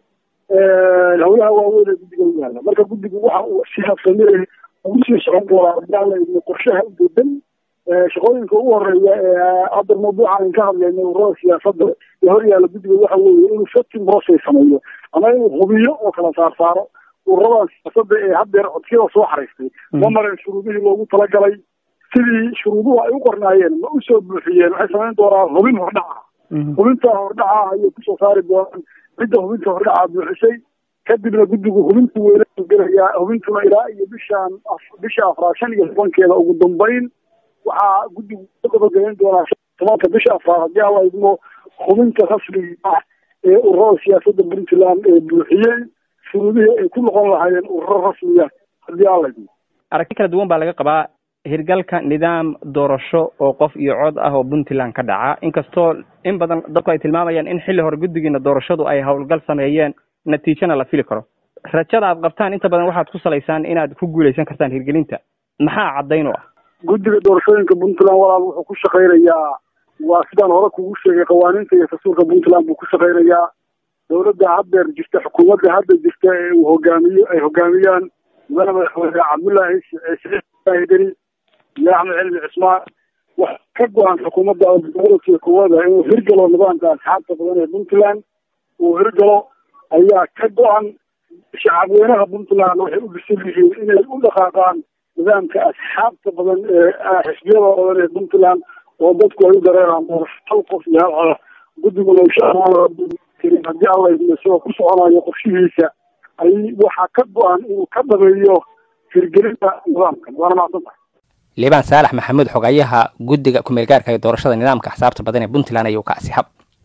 howlaha waaweyn ee guddiga u yaala marka guddigu waxa uu si habsamire ugu sii socon doonaa qorshaha u dedan shaqooyinka ugu horeeya ee hadda mawduucan ka hadlayna ururada siyaasadda ee hor yaalla guddiga waxa weeye inuu setting process sameeyo ama inuu hubiyo oo kala saarsaaro ururada siyaasadda ee haddeer codsiyada soo xaraystay ma marin shuruudihii loogu talagalay sidii shuruuduhu ay u qornaayeen ma u soo buuxiyeen waxay samayn doonaan hubin hordhaca hubinta hordhaca ayay kusoo saari doonaan cidda hubinta hordhaca buuxisay kadibna guddigu hubintu weyla gelayaa hubintuna ilaa iyo bishaan bisha afraad shan iyo tobankeeda ugu dambeyn waxaa guddigu ka gabagabayn doonaa tobanka bisha afraad haddii alla idmo hubinta rasmiga ah ee ururada siyaasadda puntland ee buuxiyey shuruudihii ay ku noqon lahaayeen ururo rasmiya haddii alla idmo aragti kala duwan baa laga qabaa hirgalka nidaam doorasho oo qof iyo cod ah oo puntland ka dhaca inkastoo in badan dadku ay tilmaamayaan in xilli hore guddigiina doorashadu ay howlgal sameeyeen natiijana la fili karo rajada aad qabtaan inta badan waxaad ku salaysaan inaad ku guuleysan kartaan hirgelinta maxaa caddayn u ah guddiga doorashooyinka puntland walaal wuxuu ku shaqaynayaa waa sidaan hore kugu sheegay qawaaniinta iyo dastuurka puntland buu ku shaqaynayaa dowladda haddeer jirta xukuumadda hadda jirta ee uu hogaamiyo ay hogaamiyaan mudane madaxweyne cabdullaahi siciid deni iyo axmed cilmi cismaan wax ka go-an xukuumadda gobolka kuwada inuu hirgalo nidaamka asxaabta badan ee puntland uu hirgalo ayaa ka go-an shacabweynaha puntland waxay u bisan yihiin inay u dhaqaaqaan nidaamka asxaabta badan ee xisbiyada badan ee puntland oo dadku ay u dareeraan doorasho hal qof iyo hal coda guddiguna insha allah haddii alla isagoo ku soconayo qorshihiisa ay waxaa ka go-an inuu ka dhameeyo hirgelinta nidaamkan waana macsan tahay liibaan saalax maxamuud xogayaha guddiga kumeelgaarka ee doorashada nidaamka axsaabta badan ee puntland ayuu ka asixab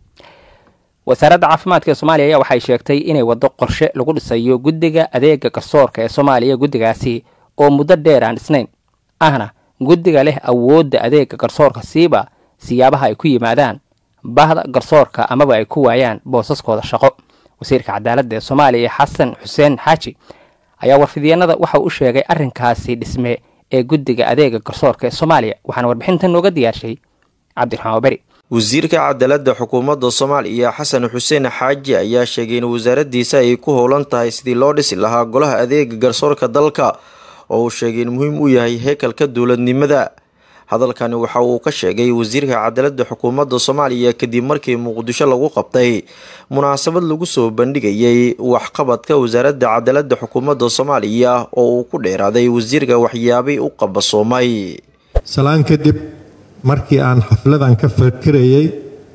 wasaaradda caafimaadka ee soomaaliya ayaa waxay sheegtay inay waddo qorshe lagu dhisayo guddiga adeega garsoorka ee soomaaliya guddigaasi oo muddo dheer aan dhisnayn ahna guddiga leh awoodda adeega garsoorka siiba siyaabaha ay ku yimaadaan bahda garsoorka amaba ay ku waayaan boosaskooda shaqo wasiirka cadaaladda ee soomaaliya xasan xuseen xaaji ayaa warfidyeennada waxa uu u sheegay arrinkaasi dhisme ee guddiga adeega garsoorka ee soomaaliya waxaana warbixintan nooga diyaarshay cabdiraxmaan waberi wasiirka cadaaladda xukuumadda soomaaliya xasan xuseen xaaji ayaa sheegay in wasaaraddiisa ay ku howlan tahay sidii loo dhisi lahaa golaha adeega garsoorka dalka oo uu sheegay in muhiim u yahay heekalka dowladnimada hadalkani waxa uu ka sheegay wasiirka cadaaladda xukuumadda soomaaliya kadib markii muqdisho lagu qabtay munaasabad lagu soo bandhigayay waxqabadka wasaaradda cadaaladda xukuumadda soomaaliya oo uu ku dheeraaday wasiirka waxyaabay u qabasoomay salaan kadib markii aan xafladan ka fakirayay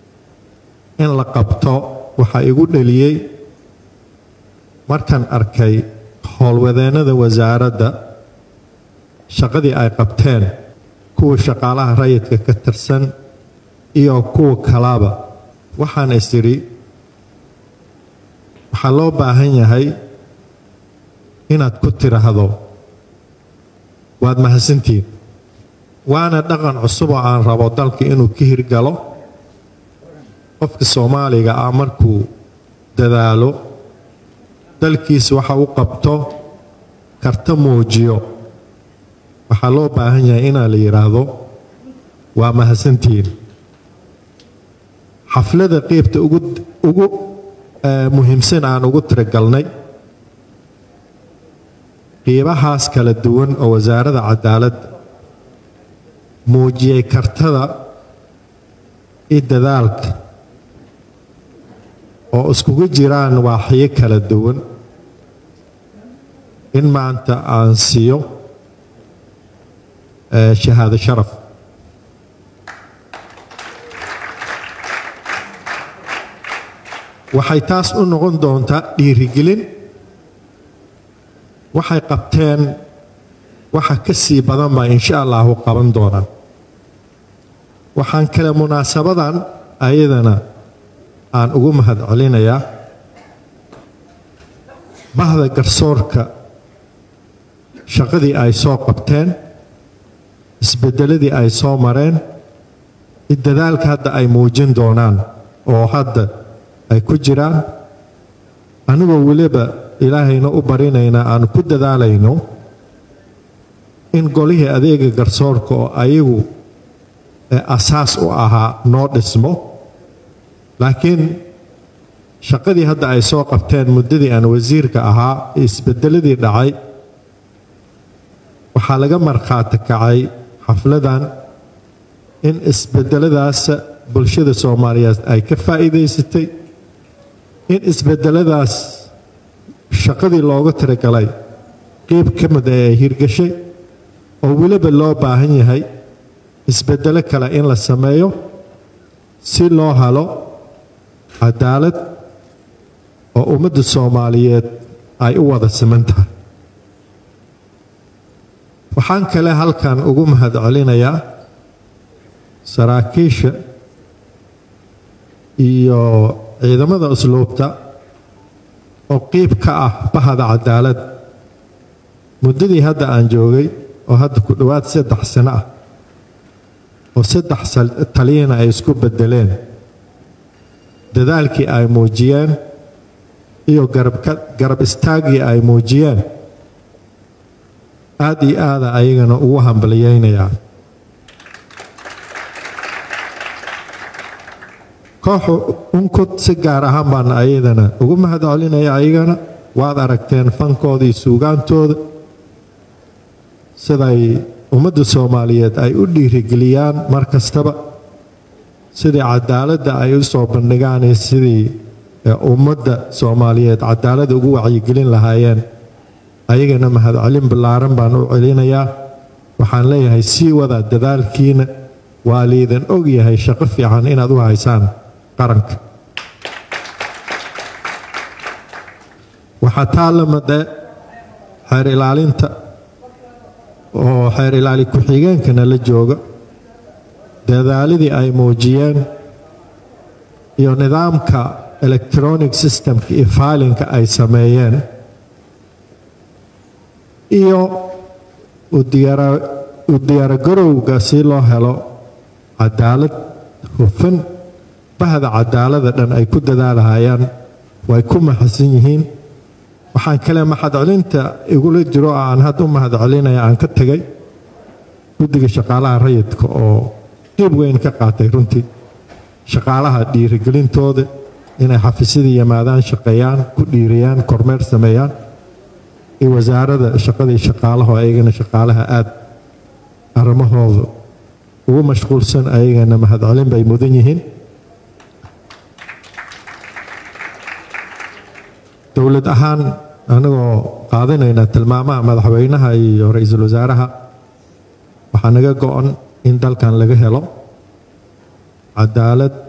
in la qabto waxaa igu dheliyey markaan arkay howlwadeennada wasaaradda shaqadii ay qabteen kuwa shaqaalaha rayidka ka tirsan iyo kuwa kalaba waxaan is idhi waxaa loo baahan yahay inaad ku tidhaahdo waad mahadsantihiin waana dhaqan cusub oo aan rabo dalka inuu ka hirgalo qofka soomaaliga ah markuu dadaalo dalkiisa waxa u qabto karta muujiyo waxaa loo baahan yahay inaa la yidhaahdo waa mahadsantihiin xaflada qeybta ugu muhiimsan aan ugu tiragalnay qiibahaas kala duwan oo wasaaradda cadaaladda muujiyay kartada iyo dadaalka oo iskugu jiraan waaxyo kala duwan in maanta aan siiyo shahaado sharaf waxay taas u noqon doontaa dhiirigelin waxay qabteen waxa ka sii badan baa insha allahu qaban doonaan waxaan kale munaasabadan ayadana aan ugu mahad celinayaa bahda garsoorka shaqadii ay soo qabteen isbedeladii ay soo mareen dadaalka hadda ay muujin doonaan oo hadda ay ku jiraan anigoo weliba ilaahayna u barinayna aan ku dadaalayno in golihii adeega garsoorka oo ayagu asaas u ahaa noo dhismo laakiin shaqadii hadda ay soo qabteen muddadii aan wasiirka ahaa isbedeladii dhacay waxaa laga markhaati kacay xafladan in isbedeladaas bulshada soomaaliyeed ay ka faa'iidaysatay in isbedeladaas shaqadii looga tiragalay qeyb ka mid ee ay hirgashay oo weliba loo baahan yahay isbedelo kale in la sameeyo si loo helo cadaalad oo ummadda soomaaliyeed ay u wada siman tahay waxaan kale halkan ugu mahad celinayaa saraakiisha iyo ciidamada usluubta oo qiib ka ah bahada cadaalad muddadii hadda aan joogay oo hadda ku dhowaad saddex sano ah oo saddex taliyana ay isku beddeleen dadaalkii ay muujiyeen iyo garab istaaggii ay muujiyeen aad iyo aada ayagana ugu hambaliyeynayaa kooxu unkod si gaar ahaan baan ayadana ugu mahad celinaya ayagana waad aragteen fankooda iyo suugaantooda siday ummadda soomaaliyeed ay u dhiirigeliyaan mar kastaba sidii cadaaladda ay u soo bandhigaan iyo sidii ummadda soomaaliyeed cadaaladda ugu wacyigelin lahaayeen ayagana mahadcelin ballaaran baan u celinayaa waxaan leeyahay sii wada dadaalkiina waa liidan og yahay shaqo fiican inaad u haysaan qaranka waxaa taa la made xeer ilaalinta oo xeer ilaali ku-xigeenkana la jooga dadaaladii ay muujiyeen iyo nidaamka electronic systemka iyo faalinka ay sameeyeen iyo u diyaaragarowga si loo helo cadaalad hufan bahda cadaalada dhan ay ku dadaalahayaan way ku mahadsan yihiin waxaan kale mahadcelinta igula jiro aan hadda u mahadcelinaya aan ka tegay guddiga shaqaalaha rayidka oo qiib weyn ka qaatay runtii shaqaalaha dhiirigelintooda inay xafiisyada yimaadaan shaqeeyaan ku dhiiriyaan kormeer sameeyaan iyo wasaarada shaqadii shaqaalaha oo ayagana shaqaalaha aada arrimahooda ugu mashquulsan ayagana mahadcelin bay mudan yihiin dowlad ahaan anagoo qaadanayna tilmaamaha madaxweynaha iyo ra-iisul wasaaraha waxaa naga go-an in dalkan laga helo cadaalad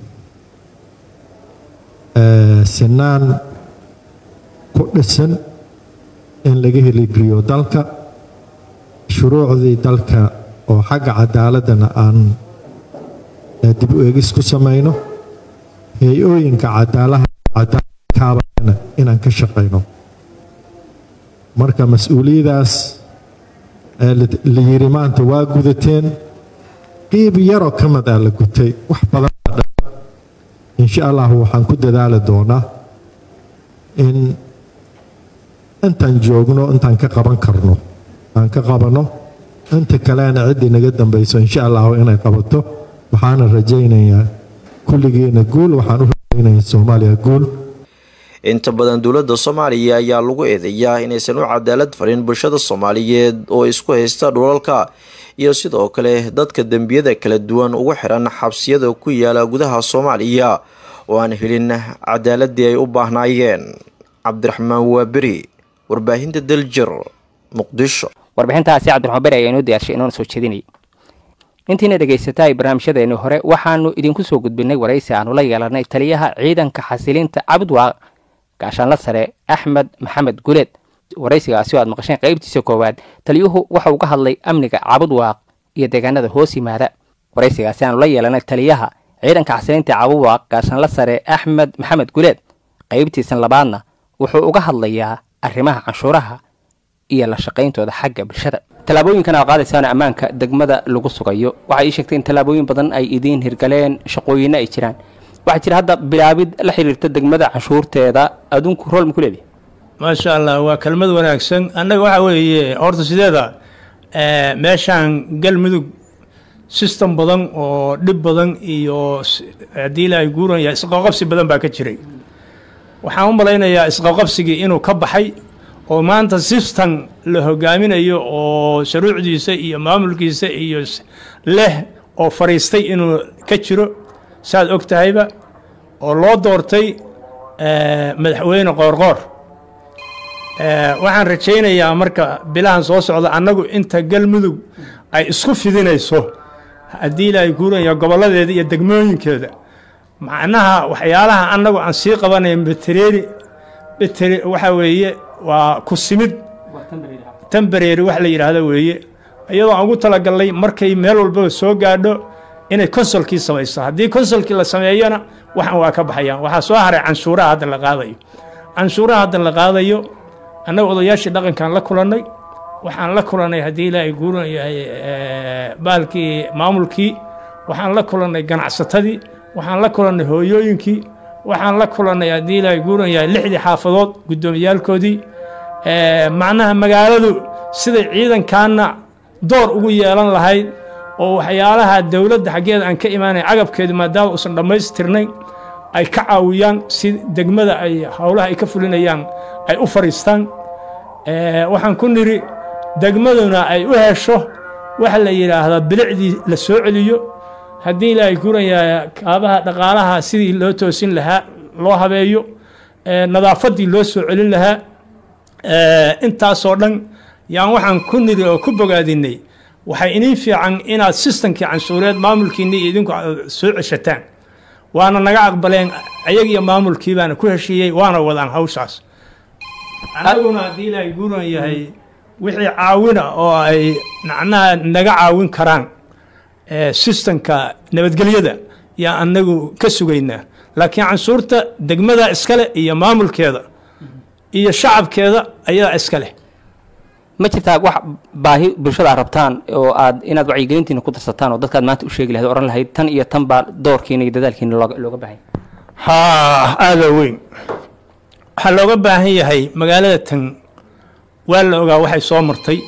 sinaan ku dhisan in laga heligeliyo dalka shuruucdii dalka oo xagga cadaaladana aan dib u eegis ku samayno hay-ooyinka cadaalakaabana inaan ka shaqayno marka mas-uuliyadaas la yiri maanta waa gudateen qiib yaroo ka mid ah la gutay wax badan insha allahu waxaan ku dadaali doonaa in intaan joogno intaan ka qaban karno aan ka qabanno inta kalena ciddii naga dambayso insha allahu inay qabato waxaana rajaynayaa kulligeena guul waxaan u rajaynayaa soomaaliya guul inta badan dowladda soomaaliya ayaa lagu eedeeyaa inaysan u cadaalad farin bulshada soomaaliyeed oo isku haysta dhulalka iyo sidoo kale dadka dembiyada kala duwan ugu xiran xabsiyada ku yaala gudaha soomaaliya oo aan helin cadaaladii ay u baahnaayeen cabdiraxmaan waaberi warbaahinta daljir muqdisho warbixintaasi cabdiraxmaan beri ayaa inoo diyaarshay inoona soo jeedinayay intiina dhegaysataay barnaamijyadeeni hore waxaanu idinku soo gudbinay waraysi aanu la yeelanay taliyaha ciidanka xasilinta cabudwaaq gaashaanla sare axmed maxamed guleed waraysigaasi oo aad maqasheen qaybtiisa koowaad taliyuhu waxa uu ka hadlay amniga cabudwaaq iyo deegaanada hoos yimaada waraysigaasi aanu la yeelanay taliyaha ciidanka xasilinta cabudwaaq gaashaanla sare axmed maxamed guleed qaybtiisan labaadna wuxuu uga hadlayaa arrimaha canshuuraha iyo la shaqayntooda xagga bulshada tallaabooyinkan aa qaadaysaan ammaanka degmada lagu sugayo waxay ii sheegtay in tallaabooyin badan ay idiin hirgaleen shaqooyinna ay jiraan waxaa jira hadda bilaabid la xiriirta degmada canshuurteeda adduunku rool ma ku leedihi maasha allah waa kelmad wanaagsan annaga waxa weeye horta sideeda meeshaan galmudug system badan oo dhib badan iyo haddii ilaahay guuranya isqaqabsi badan baa ka jiray waxaan u malaynayaa isqaqabsigii inuu ka baxay oo maanta system la hogaaminayo oo shuruucdiisa iyo maamulkiisa iyo leh oo fadhiistay inuu ka jiro saad og tahayba oo loo doortay madaxweyne qoorqoor waxaan rajaynayaa marka bilahan soo socda annagu inta galmudug ay isku fidinayso haddii ilaahay guuraya gobolladeeda iyo degmooyinkeeda macnaha waxyaalaha annagu aan sii qabanaya betereeri betere waxa weeye waa ku simid tembareeri wax la yidhaahdo weeye iyadoo aan ugu talagalnay markay meel walbaba soo gaadho inay konsolkii samayso haddii konsolkii la sameeyona waxan waa ka baxayaan waxaa soo haray canshuuraha hadda la qaadayo canshuuraha hadda la qaadayo annaga odayaashii dhaqankaan la kulannay waxaan la kulannay haddii ilaahay guuran yahay baalkii maamulkii waxaan la kulannay ganacsatadii waxaan la kulannay hooyooyinkii waxaan la kulannay haddii ilaahay guuran yahay lixdii xaafadood guddoomiyaalkoodii macnaha magaaladu siday ciidankaana door ugu yeelan lahayd oo waxyaalaha dowladda xaggeeda aan ka imaanay cagabkeedu maadaama uusan dhammaystirnayn ay ka caawiyaan si degmada ay howlaha ay ka fulinayaan ay u fadhiistaan waxaan ku nidhi degmaduna ay u hesho waxa la yidhaahdaa bilicdii la soo celiyo haddii ilaahay guranyaa kaabaha dhaqaalaha sidii loo toosin lahaa loo habeeyo nadaafaddii loo soo celin lahaa intaasoo dhan yaan waxaan ku nidhi oo ku bogaadinay waxay iniin fiican inaad sistamkii canshuureed maamulkiinni iyo idinku soo ceshataan waana naga aqbaleen ayagiyo maamulkii baana ku heshiiyey waana wadaan hawshaas annaguna haddii ilaahay guuran yahay wixii caawina oo ay macnaha naga caawin karaan sistamka nabadgelyada yaa annagu ka sugaynaa laakiin canshuurta degmada iskale iyo maamulkeeda iyo shacabkeeda ayaa iska leh ma jirtaa wax baahi bulshada aad rabtaan oo aad inaad wacyigelintiina ku darsataan oo dadkaad maanta u sheegi lahayd oran lahayd tan iyo tan baa doorkiina iyo dadaalkiina looga looga baahay haa aada weyn waxaa looga baahan yahay magaalada tan waa la ogaa waxay soo martay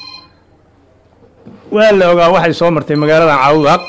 waa la ogaa waxay soo martay magaaladan cawdaaq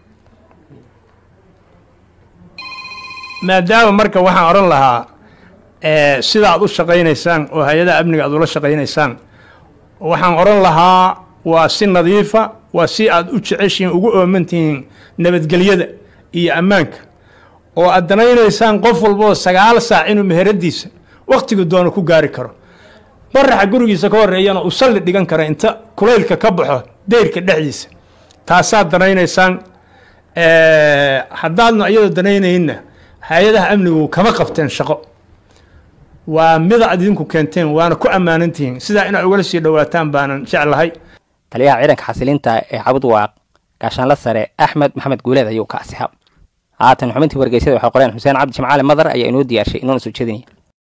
maadaama marka waxaan odhan lahaa sida aad u shaqaynaysaan oo hay-adaha amniga aad ula shaqaynaysaan waxaan odhan lahaa waa si nadiifa waa si aad u jeceshihiin ugu oomantihiin nabadgelyada iyo ammaanka oo aad danaynaysaan qof walboo sagaal saac inuu meheradiisa wakhtigu doono ku gaari karo baraxa gurigiisa ka horeeyana uu salli dhigan kara inta kulaylka ka baxo deyrka dhexdiisa taasaad danaynaysaan haddaadna iyadoo danaynayna hay-adaha amnigu kama qabteen shaqo waa mida aad idinku keenteen waana ku ammaanantihiin sidaa inaad ugala sii dhowaataan baanan jeclahay taliyaha ciidanka xasilinta ee cabud waaq gaashaanla sare axmed maxamed guuleed ayuu ka asixa haatan xubintii wargeysyada waxay qoreen xuseen cabdi jimcaale madar ayaa inoo diyaarshay inoona soo jeedinaya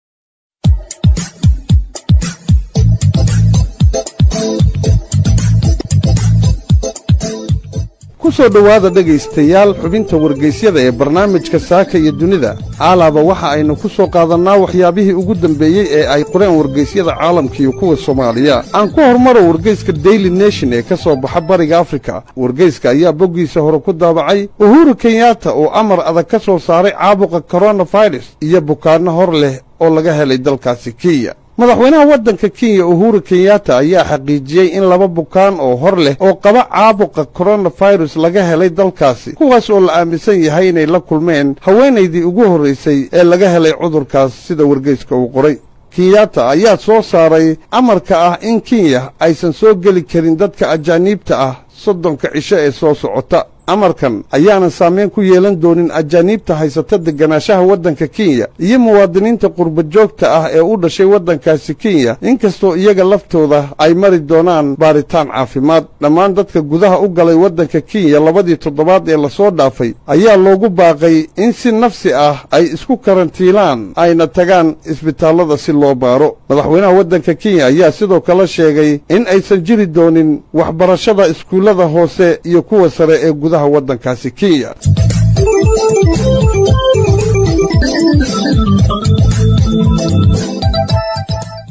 ku soo dhowaada dhegaystayaal xubinta wargeysyada ee barnaamijka saaka iyo dunida caalaaba waxa aynu ku soo qaadannaa waxyaabihii ugu dambeeyey ee ay qoreen wargeysyada caalamka iyo kuwa soomaaliya aan ku hormaro wargeyska daily nation ee ka soo baxa bariga afrika wargeyska ayaa boggiisa hore ku daabacay uhuru kenyatta oo amar adag ka soo saaray caabuqa koronafirus iyo bukaanno hor leh oo laga helay dalkaasi kenya madaxweynaha waddanka kenya uhuru kenyatta ayaa xaqiijiyey in laba bukaan oo hor leh oo qaba caabuqa koronafirus laga helay dalkaasi kuwaas oo la aaminsan yahay inay la kulmeen haweenaydii ugu horraysay ee laga helay cudurkaas sida wargeyska uu qoray kenyatta ayaa soo saaray amarka ah in kenya aysan soo geli karin dadka ajaaniibta ah soddonka cisho ee soo socota amarkan ayaanan saamayn ku yeelan doonin ajaaniibta haysata deganaanshaha waddanka kenya iyo muwaadiniinta qurbajoogta ah ee u dhashay waddankaasi kenya inkastoo iyaga laftooda ay mari doonaan baaritaan caafimaad dhammaan dadka gudaha u galay waddanka kenya labadii toddobaad ee lasoo dhaafay ayaa loogu baaqay in si nafsi ah ay isku karantiilaan ayna tagaan isbitaallada si loo baaro madaxweynaha waddanka kenya ayaa sidoo kale sheegay in aysan jiri doonin waxbarashada iskuullada hoose iyo kuwa sare ee gudaha waddankaasi kenya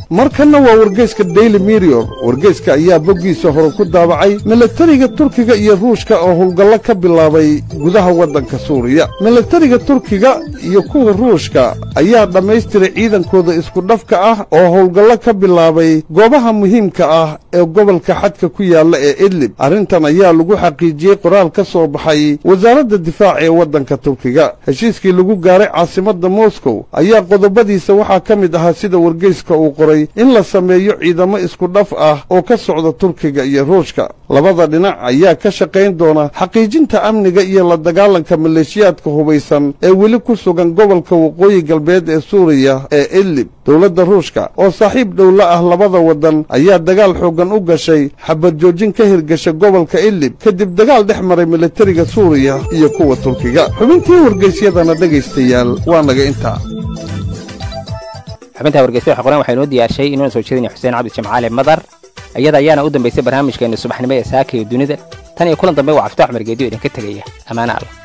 markanna waa wargeyska daily mirror wargeyska ayaa boggiisa hore ku daabacay milatariga turkiga iyo ruushka oo howlgallo ka bilaabay gudaha waddanka suuriya milatariga turkiga iyo kuwa ruushka ayaa dhammaystiray ciidankooda isku dhafka ah oo howlgallo ka bilaabay goobaha muhiimka ah ee gobolka xadka ku yaalla ee idlib arrintan ayaa lagu xaqiijiyey qoraal ka soo baxay wasaaradda difaaca ee waddanka turkiga heshiiskii lagu gaaray caasimadda moscow ayaa qodobadiisa waxaa ka mid ahaa sida wargeyska uu qoray in la sameeyo ciidamo isku dhaf ah oo ka socda turkiga iyo ruushka labada dhinac ayaa ka shaqayn doona xaqiijinta amniga iyo la dagaalanka maleeshiyaadka hubaysan ee weli ku sugan gobolka waqooyi galbeed ee suuriya ee idlib dowladda ruushka oo saaxiib dhowla ah labada waddan ayaa dagaal xooggan u gashay xabad joojin ka hirgasha gobolka idlib kadib dagaal dhex maray milatariga suuriya iyo kuwa turkiga xubintii wargeysyadana dhegaystayaal waa naga intaa xubinta wargeysa waxa qoran waxaa inoo diyaarshay inuuna soo jeedinaya xuseen cabdi jamcaale madar iyada ayaana u dambaysay barnaamijkeena subaxnimo ee saaka iyo dunida tan iyo kulan dambe waa cafta cumar geediyo idinka tegaya ammaane alla